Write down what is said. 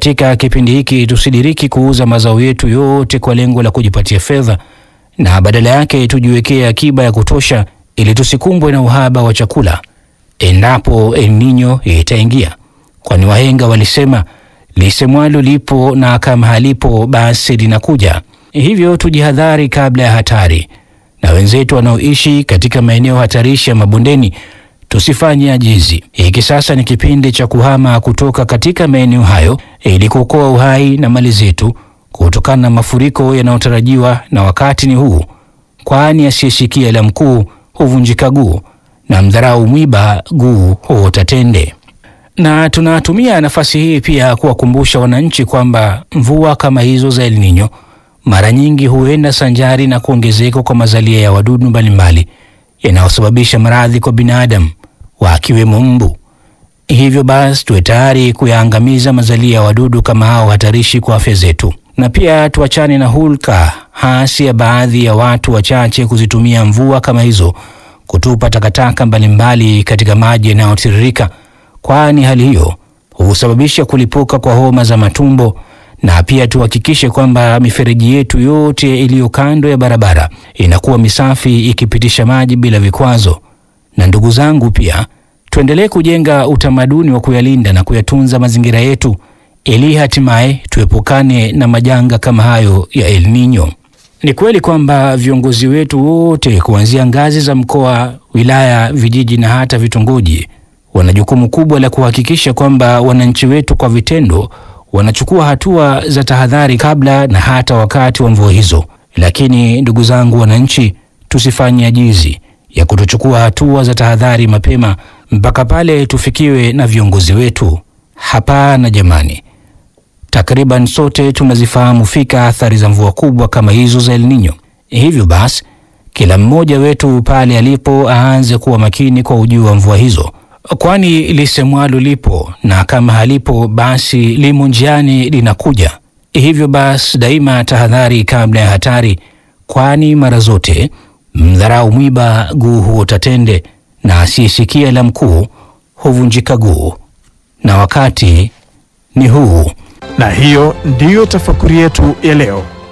katika kipindi hiki tusidiriki kuuza mazao yetu yote kwa lengo la kujipatia fedha, na badala yake tujiwekee akiba ya kutosha ili tusikumbwe na uhaba wa chakula endapo El Nino itaingia, kwani wahenga walisema lisemwalo lipo na kama halipo basi linakuja. Hivyo tujihadhari kabla ya hatari, na wenzetu wanaoishi katika maeneo hatarishi ya mabondeni tusifanye ajizi. Hiki sasa ni kipindi cha kuhama kutoka katika maeneo hayo ili kuokoa uhai na mali zetu kutokana na mafuriko yanayotarajiwa, na wakati ni huu, kwani asiyeshikia la mkuu huvunjika guu na mdharau mwiba guu huota tende. Na tunatumia nafasi hii pia kuwakumbusha wananchi kwamba mvua kama hizo za El Nino mara nyingi huenda sanjari na kuongezeka kwa mazalia ya wadudu mbalimbali yanayosababisha maradhi kwa binadamu wakiwemo mbu. Hivyo basi tuwe tayari kuyaangamiza mazalia ya wadudu kama hao hatarishi kwa afya zetu, na pia tuachane na hulka hasi ya baadhi ya watu wachache kuzitumia mvua kama hizo kutupa takataka mbalimbali katika maji yanayotiririka, kwani hali hiyo husababisha kulipuka kwa homa za matumbo. Na pia tuhakikishe kwamba mifereji yetu yote iliyo kando ya barabara inakuwa misafi ikipitisha maji bila vikwazo. Na ndugu zangu, pia tuendelee kujenga utamaduni wa kuyalinda na kuyatunza mazingira yetu ili hatimaye tuepukane na majanga kama hayo ya El Nino. Ni kweli kwamba viongozi wetu wote kuanzia ngazi za mkoa, wilaya, vijiji na hata vitongoji wana jukumu kubwa la kuhakikisha kwamba wananchi wetu kwa vitendo wanachukua hatua za tahadhari kabla na hata wakati wa mvua hizo. Lakini ndugu zangu wananchi, tusifanye ajizi ya kutochukua hatua za tahadhari mapema mpaka pale tufikiwe na viongozi wetu. Hapana jamani, takriban sote tunazifahamu fika athari za mvua kubwa kama hizo za El Nino. Hivyo basi, kila mmoja wetu pale alipo aanze kuwa makini kwa ujio wa mvua hizo, kwani lisemwalo lipo na kama halipo basi limo njiani linakuja. Hivyo basi, daima tahadhari kabla ya hatari, kwani mara zote mdharau mwiba guu huota tende, na asiyesikia la mkuu huvunjika guu, na wakati ni huu. Na hiyo ndiyo tafakuri yetu ya leo.